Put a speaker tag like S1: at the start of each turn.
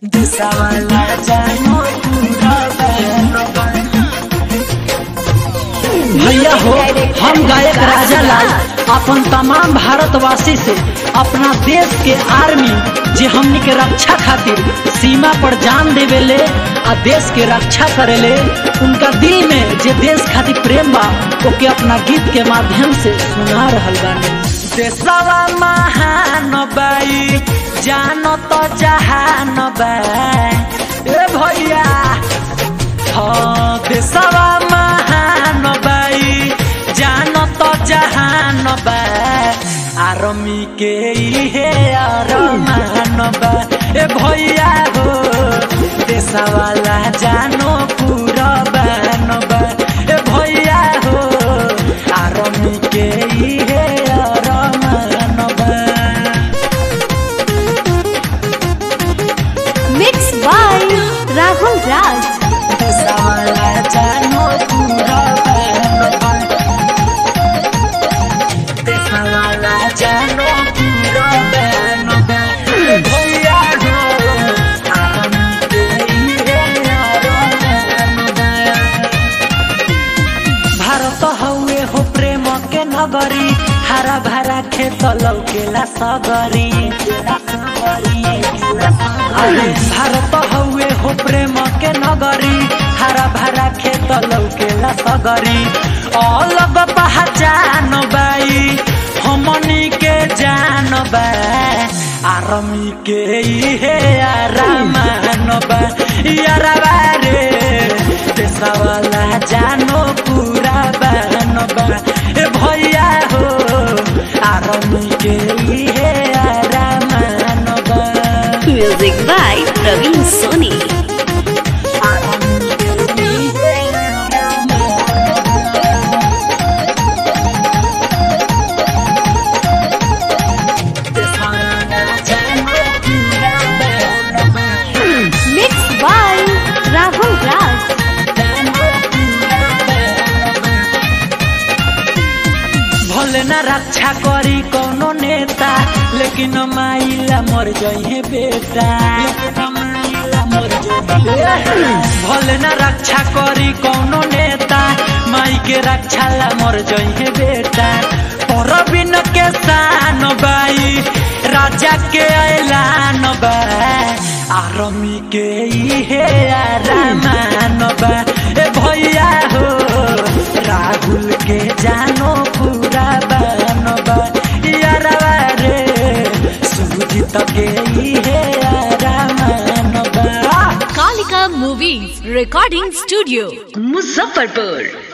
S1: देशवाला जानो पूरा बहनों भैया हो हम गायक राजा लाल अपन तमाम भारतवासी से अपना देश के आर्मी जे हमनी के रक्षा खातिर सीमा पर जान देवेले आ देश के रक्षा करेले उनका दिल में जे देश खातिर प्रेम बा ओके अपना गीत के माध्यम से सुना रहल बानी देशवा महान बाई जानो तो जहान बा ए भैया हाँ देशवा महान बाई जानो तो जहान बा आर्मी के इहे अरमान बा ए भैया हो देशवाला जानो पूरा बान बा ए भैया हो आर्मी के इहे अरमान बा
S2: Mixed by Rahul Raj.
S1: Deshwala जानो पूरा बान बा देशवाला जानो पूरा बान बा ए भैया हो आर्मी के इहे अरमान बा भारत हउए हो प्रेम के नगरी हरा भरा खेत लौकेला सगरी अरे भारत हउए हो प्रेम के नगरी हरा भरा खेत लौकेला सगरी अलग पहचान बाई हमनी के जान बा आर्मी के इहे आरामान बा यारबा रे देशवाला जानो पूरा बान बा ए भैया हो आर्मी के इहे आरामान बा
S2: Music by Praveen Soni.
S1: Army के इहे
S2: Mixed by Rahul Raj.
S1: भले न रक्षा करी कोनो नेता लेकिन माइला मर जइहे बेटा भले न रक्षा करी कोनो नेता माई के रक्षा ला मर जइहे बेटा पर बिन के शान बाई राजा के ऐलान बा आर्मी के इहे आरामान बा ए भैया हो राहुल के जानो पूरा बान बा यारवा रे सुजीत के इहे आरामान बा
S2: Kalika Movies Recording Studio. Muzaffarpur.